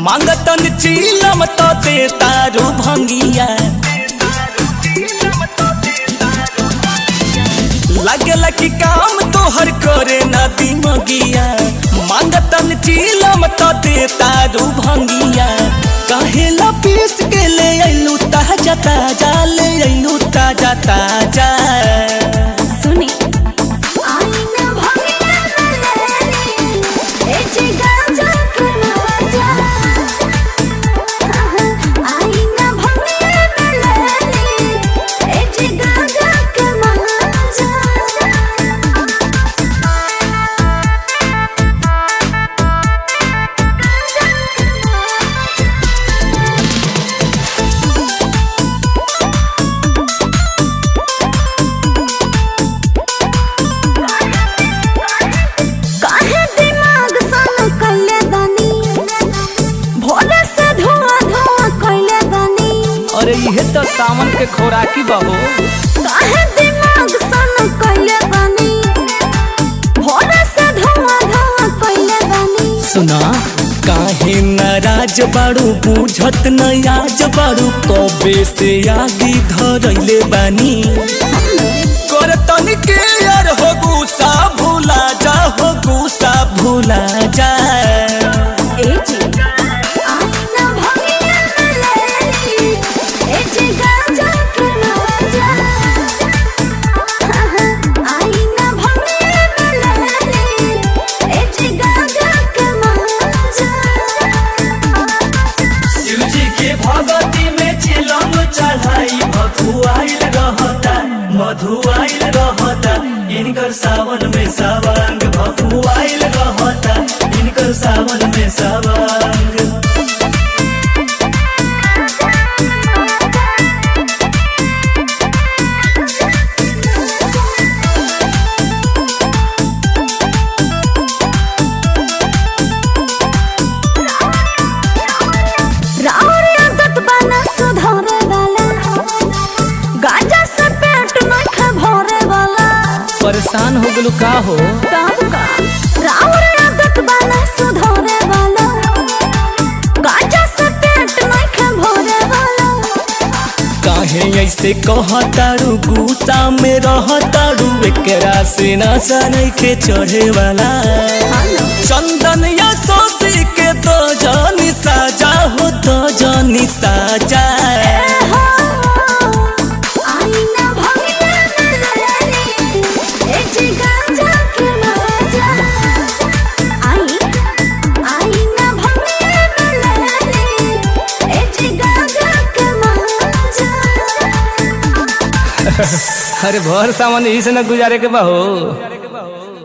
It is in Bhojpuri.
मांगतन चीलम तो दे तारू भंगिया लगल कि काम तोहर करे ना दिमगिया मांगतन चीलम तो दे तारू भंगिया काहे ला पीस के ले अइलू ताजा ताजा ले अइलू ताजा ताजा सुनी आईना भंगिया मलेली ए जिगा जाके मजा आईना भंगिया मलेली ए जिगा जाके मजा काहे दिमाग सन कइले बानी भोरे से धुआं धुआं कइले बानी अरे इहे तो सावन के खोराकी बहो काहे दिमाग सन कइले बानी भोरे से धुआं धुआं कइले बानी सुना काहे नाराज बाड़ू बुझत न आज बाड़ू कबे से आगे धरैले बानी कर तनिके यार हो गुस्सा भूला जा हो गुस्सा भूला जा ए जी आईना भंगिया मलेली ए जी गांजा के मजा आईना भंगिया मलेली ए जी गांजा के मजा शिव जी के भगती में चिलम चढ़ाई मधुआइल रहता मधुआइल रहता इनकर सावन में सवांग भगुआइल रहता इनकर सावन में सवांग रावर आदत बना सुधारे वाला गांजा से पेट नहीं भरे वाला परेशान हो गलू का हो तब का रावर आदत बना सुधारे वाला गांजा से पेट नहीं भरे वाला काहे ऐसे कहतारू गुस्सा में रहतारू एकरा से नशा नइखे चढ़े वाला चंदन या सोसी के तो जानी साजा हो तो जानी साजा आईना भंगिया मलेली ए जी गांजा के मजा आई आईना भंगिया मलेली ए जी गांजा के मजा अरे भर सामान यही से न गुजारे के बा हो